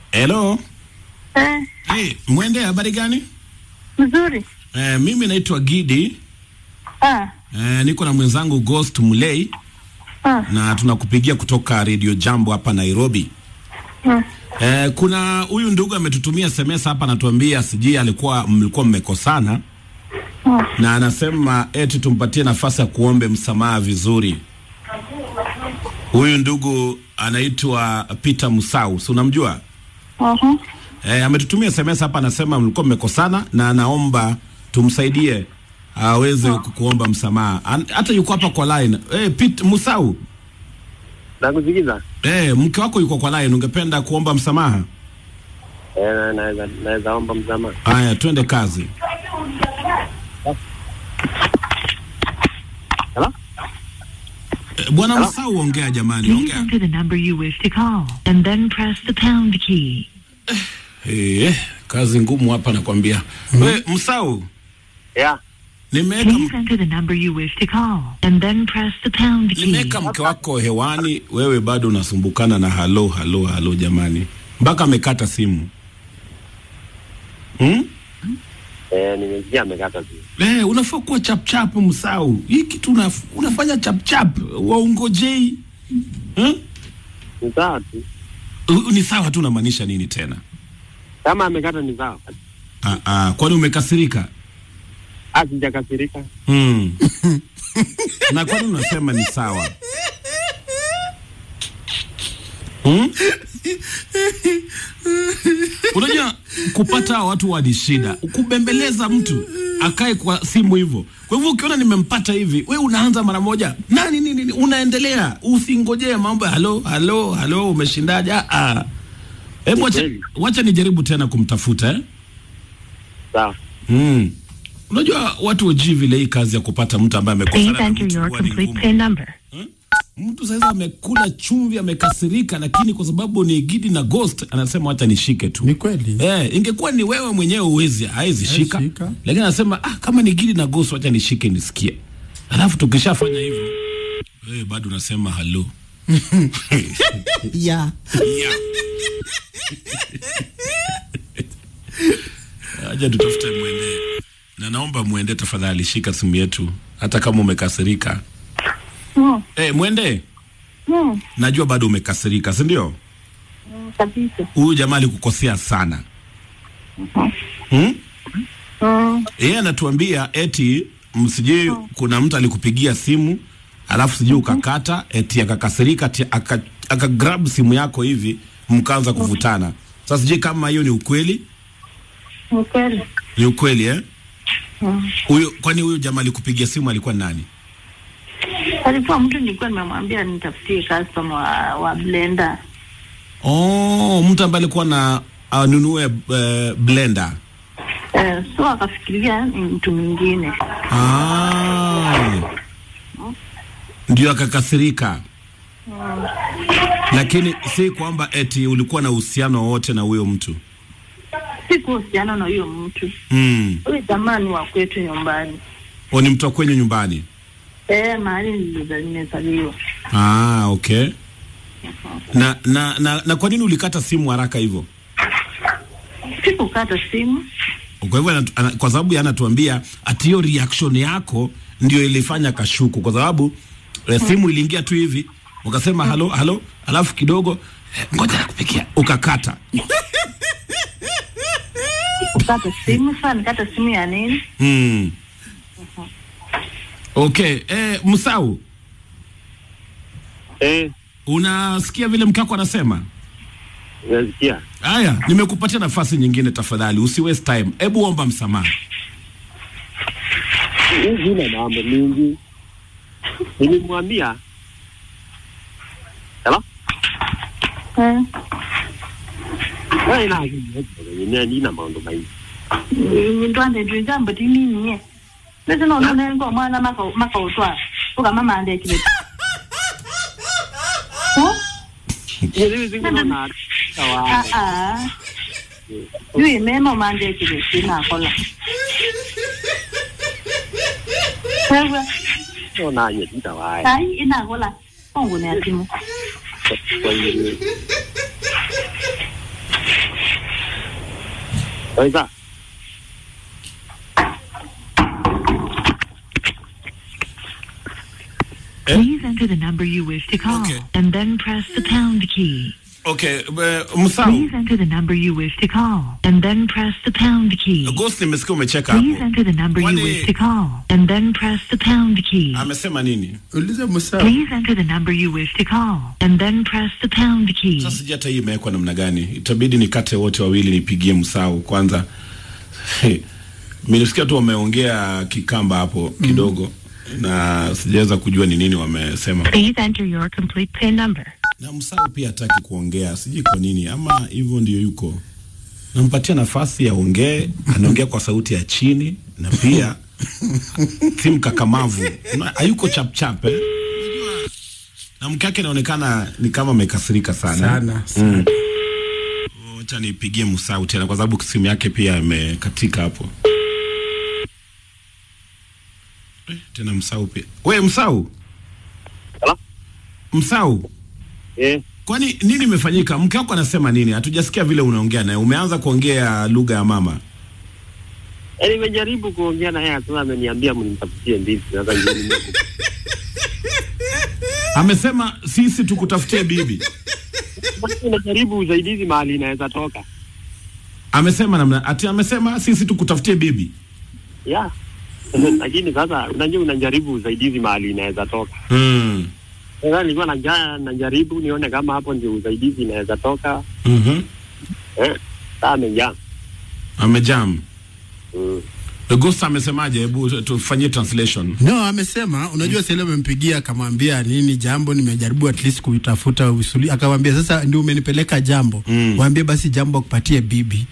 Hello. Eh, Hey, mwende habari gani? mzuri. Eh, mimi naitwa Gidi. Ah, Eh, niko na mwenzangu Ghost Mulei ah, na tunakupigia kutoka Radio Jambo hapa Nairobi. ah. Eh, kuna huyu ndugu ametutumia SMS hapa anatuambia sijui alikuwa mlikuwa mmekosana Ah. na anasema eti tumpatie nafasi ya kuombe msamaha vizuri. Huyu ndugu anaitwa Peter Musau, si unamjua? Uh-huh. Eh, ametutumia SMS hapa anasema mlikuwa mmekosana na anaomba tumsaidie aweze kukuomba msamaha. An- Hata yuko hapa kwa line. Eh, Pete Musau, Nakusikiza. eh, mke wako yuko kwa line, ungependa kuomba msamaha? Eh, na- naweza naweza omba msamaha. Haya, twende kazi. Hello? Eh, Bwana Musau, ongea jamani, Please ongea. enter the number you wish to call and then press the pound key. Eh, kazi ngumu hapa nakwambia. We, Musau, Yeah. nimeweka Please enter the number you wish to call and then press the pound key. nimeweka mke wako hewani, wewe bado unasumbukana na halo halo halo, jamani, mpaka amekata simu hmm? Eh, nimesikia amekata tu. Eh, unafaa kuwa chapchap Msau. Hii kitu unaf, unafanya chapchap, waungojei hmm? Ni sawa tu. U- Ni sawa tu, unamaanisha nini tena? Kama amekata ni sawa. Ah, ah, kwani umekasirika? Ah, sijakasirika. Hmm. na kwani unasema ni sawa hmm? Unajua kupata hawa watu wa ni shida, kubembeleza mtu akae kwa simu hivyo. Kwa hivyo ukiona nimempata hivi, we unaanza mara moja nani nini, nini, unaendelea, usingojee mambo ya halo halo halo, umeshindaje? Ah, ah. Hebu wacha, Kweli. wacha nijaribu tena kumtafuta eh? Sawa. Mm. Unajua watu wajui vile hii kazi ya kupata mtu ambaye Please amekosana na enter mtu your huwa ni complete ngumu. PIN number. Mtu sasa amekula chumvi, amekasirika, lakini kwa sababu ni Gidi na Ghost anasema wacha nishike tu. Ni kweli. Eh, ingekuwa ni wewe mwenyewe uwezi haizi shika, shika. lakini anasema ah, kama ni Gidi na Ghost wacha nishike nisikie. Alafu tukishafanya hivyo wewe bado unasema halo. Yeah. Yeah. Aja tutafute mwende, na naomba mwende tafadhali, shika simu yetu hata kama umekasirika. Mm, Eh, mwende, mm, najua bado umekasirika, si ndio? mm, kabisa. Huyu jamaa alikukosea sana hmm? Mm, Yeye anatuambia eti msijui kuna mtu alikupigia simu alafu sijui ukakata eti akakasirika eti aka, aka grab simu yako hivi mkaanza kuvutana. Sasa sijui kama hiyo ni ukweli, ni kweli. ni ukweli eh? Mm. Huyo kwani huyo jamaa alikupigia simu alikuwa nani? Alikuwa mtu nilikuwa nimemwambia nitafutie customer wa, wa blender. Oh, mtu ambaye alikuwa na anunue uh, blender. Eh, so akafikiria ni mtu mwingine. Ah. Ndio akakasirika. Lakini si kwamba eti ulikuwa na uhusiano wowote na huyo mtu. Sikuhusiana na huyo mtu. Mm. Huyu jamaa ni wa kwetu nyumbani. O, ni mtu wa kwenye nyumbani. Eh, mahali niliza- nimezaliwa. Ah, okay. Na na na, na kwa nini ulikata simu haraka hivyo? Sikukata simu. Kwa hivyo anatu- ana- kwa sababu yeye anatuambia ati hiyo reaction yako ndio ilifanya kashuku, kwa sababu eh, simu iliingia tu hivi ukasema halo halo, alafu kidogo eh, ngoja nakupikia, ukakata. Sikukata simu. Sasa nikata simu ya nini? Mm. Okay, eh, Msau, Eh, unasikia vile mkako anasema? nasikia. Haya, nimekupatia nafasi nyingine, tafadhali usi waste time. Hebu omba msamaha. Mimi sina mambo mingi. Nilimwambia. Hello? Eh, Wewe ina ni nina mambo mengi. ndwande ndinjambo tinini bese nonone ngo mwana maka maka utwa uka mama ande kile oh Yeye zingo na ah sawa. ah yui mema mande kile sina kola wewe Ona ye nitawahi. ai ina kola ongo ne asimu Kwa hiyo Sasa Please enter the number you wish to call Okay. and then press the pound key. Okay, eh, Msau. Please enter the number you wish to call and then press the pound key. Ghost nimesikia umecheka Please hapo. enter the number you Kwani- wish to call and then press the pound key. Amesema nini? Uliza Musau. Please enter the number you wish to call and then press the pound key. Sasa sijui hata hii imewekwa namna gani. Itabidi nikate wote wawili nipigie Msau kwanza. Nilisikia tu wameongea kikamba hapo kidogo na sijaweza kujua ni nini wamesema. Please enter your complete PIN number. Na Msau pia hataki kuongea, sijui kwa nini, ama hivyo ndio yuko. Nampatia nafasi ya ongee, anaongea kwa sauti ya chini na pia si mkakamavu, Una- hayuko chap chap eh? Unajua, na mke wake inaonekana ni kama amekasirika sana Sana, sana. Wacha nipigie Msau tena kwa sababu simu yake pia imekatika hapo. Eh, tena Msau pia. We Msau, Hello? Msau, eh, kwani nini imefanyika? Mke wako anasema nini? Hatujasikia vile unaongea naye. Umeanza kuongea lugha ya mama. eh, nimejaribu kuongea na yeye, sasa ameniambia mnitafutie ndizi. Sasa ndio nimeku- Amesema sisi tukutafutie bibi. Basi najaribu usaidizi mahali inaweza toka. Amesema namna ati, amesema sisi tukutafutie bibi. Yeah. Lakini sasa unajua unajaribu usaidizi mahali inaweza toka. Mm. Sasa nilikuwa naja najaribu nione kama hapo ndio usaidizi inaweza toka. Mhm. Eh, sasa amejaa. Amejam. Mm. Ghost amesemaje? Hebu tufanyie translation. No, amesema unajua, sasa amempigia akamwambia nini jambo, nimejaribu at least kuitafuta usuli, akamwambia sasa ndio umenipeleka jambo, Mm. waambie basi jambo akupatie bibi.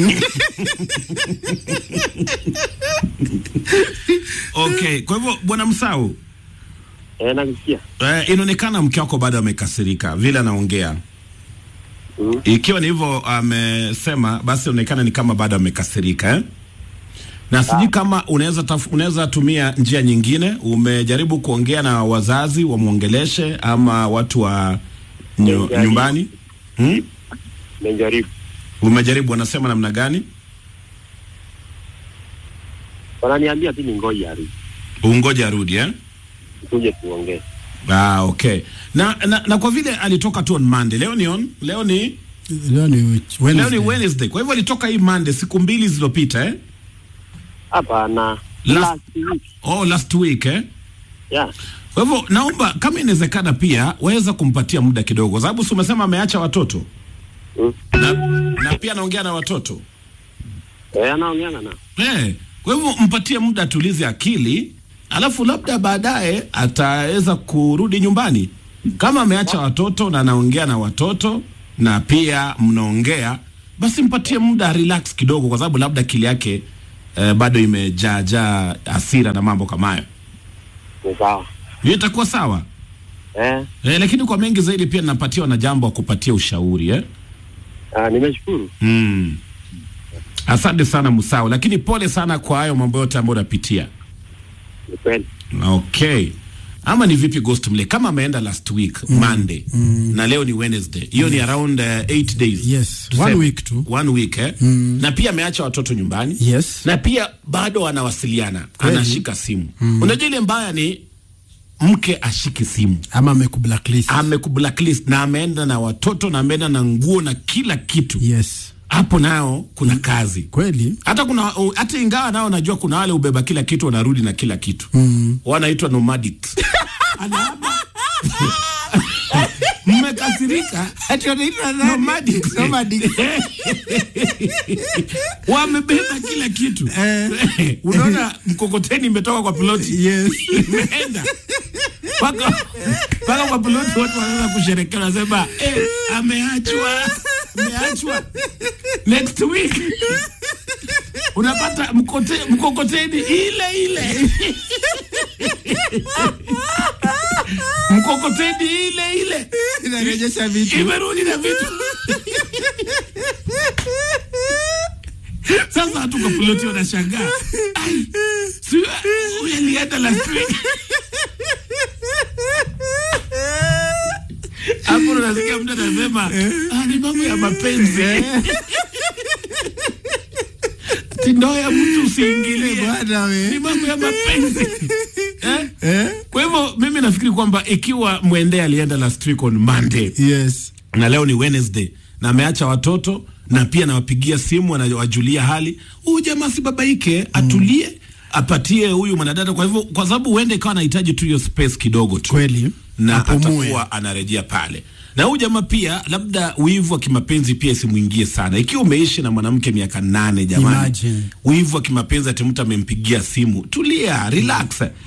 Okay, kwa hivyo bwana Msau, Eh, nakusikia. eh, inaonekana mke wako bado amekasirika vile anaongea. Mm. Ikiwa ni hivyo amesema, basi inaonekana ni kama bado amekasirika eh? na sijui kama unaweza taf- unaweza tumia njia nyingine. Umejaribu kuongea na wazazi wamwongeleshe, ama watu wa nyu, Nimejaribu. nyumbani hmm? Nimejaribu. Umejaribu, wanasema namna gani? Wananiambia tu ni ngoja arudi. Ungoje arudi eh? Tuje tuongee. Ah, okay. Na, na, na kwa vile alitoka tu on Monday, leo ni on, leo ni Leo ni Wednesday. leo ni Wednesday. Kwa hivyo alitoka hii Monday siku mbili zilizopita eh? Hapana. Last- Last week. Oh, last week eh? Yeah. Kwa hivyo naomba kama inawezekana pia waweza kumpatia muda kidogo, kwa sababu si umesema ameacha watoto Mm. na, na pia anaongea na watoto Eh, anaongea na eh. Kwa hivyo mpatie muda atulize akili, alafu labda baadaye ataweza kurudi nyumbani. Kama ameacha watoto na anaongea na watoto na pia mnaongea, basi mpatie muda relax kidogo, kwa sababu labda akili yake eh, bado imejaajaa hasira na mambo kama hayo. ni sawa. Hiyo itakuwa sawa. Eh, Eh, lakini kwa mengi zaidi pia napatiwa na jambo wa kupatia ushauri eh? ah, nimeshukuru. mm. Asante sana Musau, lakini pole sana kwa hayo mambo yote ambayo unapitia. Ni kweli. Okay, ama ni vipi Ghost Mle, kama ameenda last week Monday na leo ni Wednesday, hiyo ni around uh, eight days. Yes, Tuseme. one week tu. one week eh? na pia ameacha watoto nyumbani Yes. na pia bado anawasiliana, Kweli. anashika simu. Unajua ile mbaya ni mke ashiki simu Ama amekublacklist. amekublacklist na ameenda na watoto na ameenda na nguo na kila kitu Yes. hapo nao kuna kazi Kweli? hata kuna u- hata ingawa nao najua kuna wale ubeba kila kitu wanarudi na kila kitu mm. wanaitwa nomadics Anaama. mmekasirika Ati wanaitwa nani? Nomadics. Nomadics. wamebeba kila kitu unaona mkokoteni imetoka kwa piloti Yes. imeenda mpaka mpaka kwa piloti watu wanaanza kusherekea wanasema eh, ameachwa ameachwa next week unapata mkote, mkokoteni ile ile mkokoteni ile ile Inarejesha vitu. imerudi na vitu sasa watu kwa piloti wanashangaa Ai, si huyu alienda last week hapo unasikia mtu anasema "Ah, ni mambo ya mapenzi tindo ya mtu usiingilie Bwana we. ni mambo ya mapenzi eh? Eh? kwa hivyo mimi nafikiri kwamba ikiwa mwende alienda last week on monday Yes. na leo ni wednesday na ameacha watoto na pia nawapigia simu anawajulia hali huyu jamaa si babaike atulie apatie huyu mwanadada kwa hivyo kwa sababu huenda ikawa anahitaji tu hiyo space kidogo tu Kweli. na Apumue. atakuwa anarejea pale na huyu jamaa pia labda wivu wa kimapenzi pia isimwingie sana ikiwa umeishi na mwanamke miaka nane jamani Imagine. wivu wa kimapenzi ati mtu amempigia simu tulia relax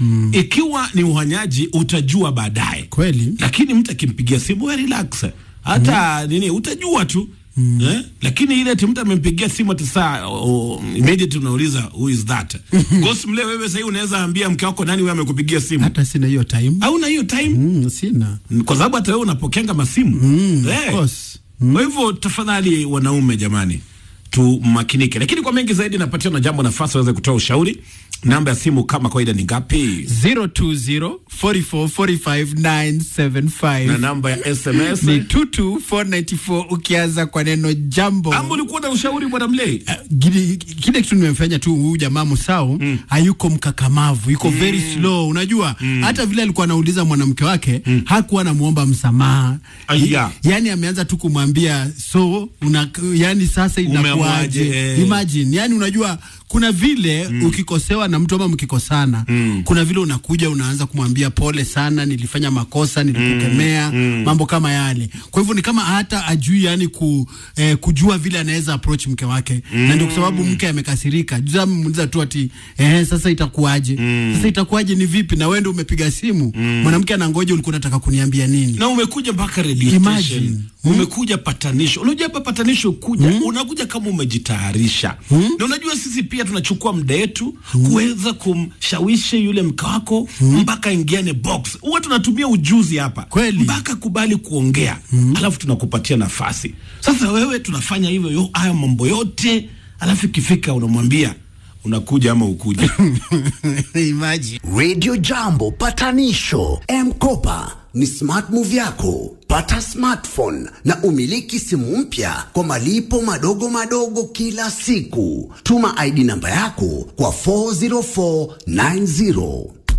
ikiwa ni uhanyaji utajua baadaye Kweli. lakini mtu akimpigia simu we relax hata nini utajua tu Eh? lakini ile ati mtu amempigia simu ati saa oh, immediately unauliza who is that Ghost mle wewe sasa unaweza ambia mke wako nani wewe amekupigia simu Hata sina hiyo time. hauna hiyo time Mm, sina. kwa sababu hata wewe unapokenga masimu Mm, Eh. of course. kwa hivyo tafadhali wanaume jamani tumakinike lakini kwa mengi zaidi napatia na jambo nafasi waweze kutoa ushauri namba ya simu kama kawaida ni ngapi 020 44 45 na 975 namba ya sms ni 22494 ukianza kwa neno jambo ama ulikuwa na ushauri bwana mlei Gili- kile kitu nimefanya tu huyu jamaa Musau hayuko mkakamavu, yuko very slow. Unajua hata vile alikuwa anauliza mwanamke wake hakuwa anamuomba msamaha, Aya. yani ameanza tu kumwambia so una, yani sasa Umeamwaje, inakuaje? eh. Imagine, yani unajua kuna vile ukikosewa na mtu ama mkikosana kuna vile unakuja unaanza kumwambia pole sana, nilifanya makosa, nilikukemea, mambo kama yale. Kwa hivyo ni kama hata ajui yani ku, eh, kujua vile anaweza approach mke wake na ndio kwa sababu mke amekasirika. Juzi amemuuliza tu ati eh, sasa itakuwaje? Sasa itakuwaje ni vipi? Na wewe ndio umepiga simu, mwanamke anangoja, ulikuwa unataka kuniambia nini? na umekuja mpaka radio Imagine. station umekuja patanisho unajua hapa patanisho kuja unakuja kama umejitayarisha na unajua sisi pia tunachukua muda wetu kuweza kumshawishi yule mke wako mpaka ingiane box huwa tunatumia ujuzi hapa Kweli. mpaka kubali kuongea alafu tunakupatia nafasi sasa wewe tunafanya hivyo yo- haya mambo yote alafu ikifika unamwambia unakuja ama ukuja Imagine. Radio Jambo patanisho M-Kopa ni smart move yako. Pata smartphone na umiliki simu mpya kwa malipo madogo madogo kila siku. Tuma ID namba yako kwa 40490.